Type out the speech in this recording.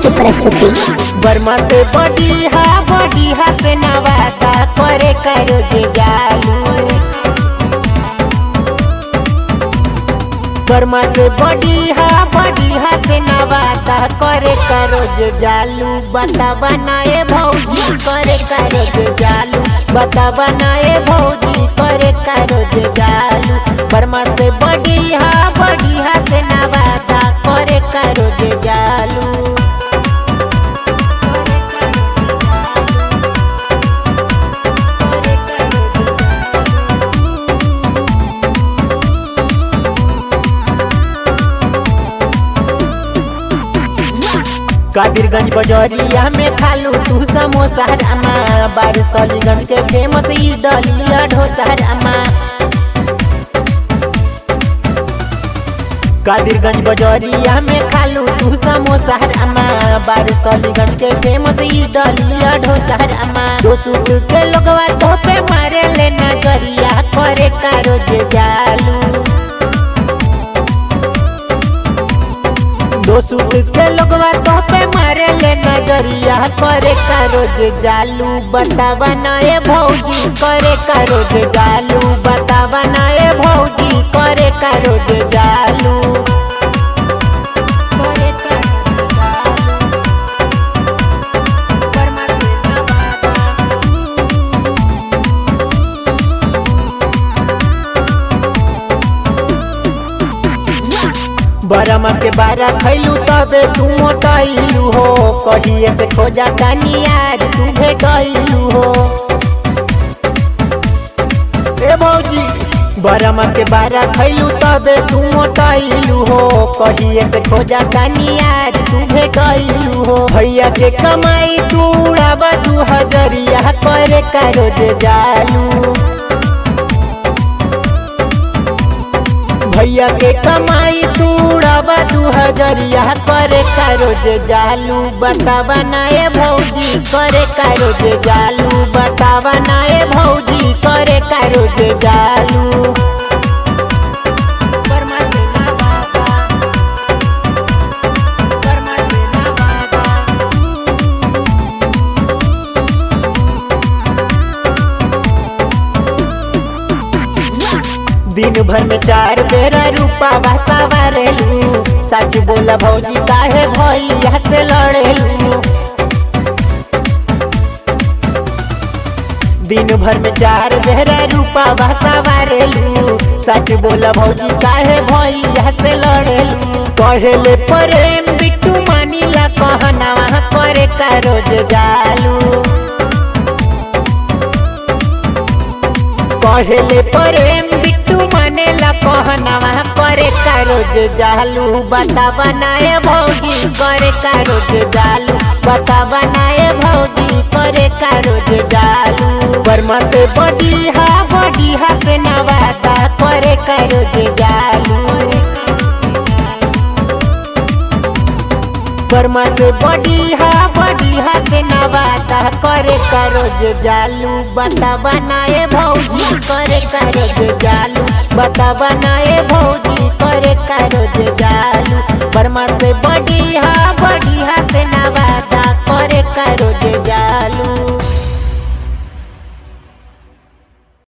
की प्रस्तुति बर्मा से बढ़िया बढ़िया से नवाता करे करो जे जालू बर्मा से बढ़िया बढ़िया से नवाता करे करो जे जालू बता बनाए भौजी करे करो जे जालू बता बनाए भौजी करे करो जे जालू बर्मा से बढ़िया बढ़िया से नवाता करे करो जे जालू कादिरगंज बजरिया में खालू तू समोसा रामा बारसलीगंज के फेमस इडलिया ढोसा रामा कादिरगंज बजरिया में खालू तू समोसा रामा बारसलीगंज के फेमस इडलिया ढोसा रामा दो सूट के लोगवा तो पे मारे ले नजरिया करे कारो जे जालू दो सूट के लोगवा तो पे मारे ले नजरिया करे करो जे जालू बता बनाए भौजी करे करो जे जालू बता बनाए भौजी करे करो जे जालू करे करो जे जालू। बर्मा से नवादा। बरमा के बारा खैलू तबे तू मोटैलू हो कहिए से खोजा तानी आज तू भेटैलू हो ए भौजी बरमा के बारा खैलू तबे तू मोटैलू हो कहिए से खोजा तानी आज तू भेटैलू हो भैया के कमाई तू उड़ावा दू हजरिया करे करो जे जालू भैया के कमाई तू उड़ावा दू हजरिया करे करो जे जालू बता बनाए भौजी करे करो जे जालू बता बनाए भौजी करे करो जे जालू बर्मा से नवादा। बर्मा से नवादा। दिन भर में चार बेरा रूपा सवारेलू सच बोला भौजी काहे भैया से लड़ेलू दिन भर में चार बेरा रूपा सवारेलू सच बोला भौजी काहे भैया से लड़ेलू कहेले प्रेम बिट्टू मानीला कहना करे का रोज जालू कहेले प्रेम बिट्टू मानेला कहनावा करे का रोज जालू बता बनाए भौजी करे का रोज जालू बता बनाए भौजी करे का रोज जालू बर्मा से बढ़िया बढ़िया से नवादा करे का रोज जालू बर्मा से बढ़िया बढ़िया से नवादा करे करो जे जालू बता बनाए भौजी करे करो जे जालू बता बनाए भौजी करे करो जे जालू बर्मा से बढ़िया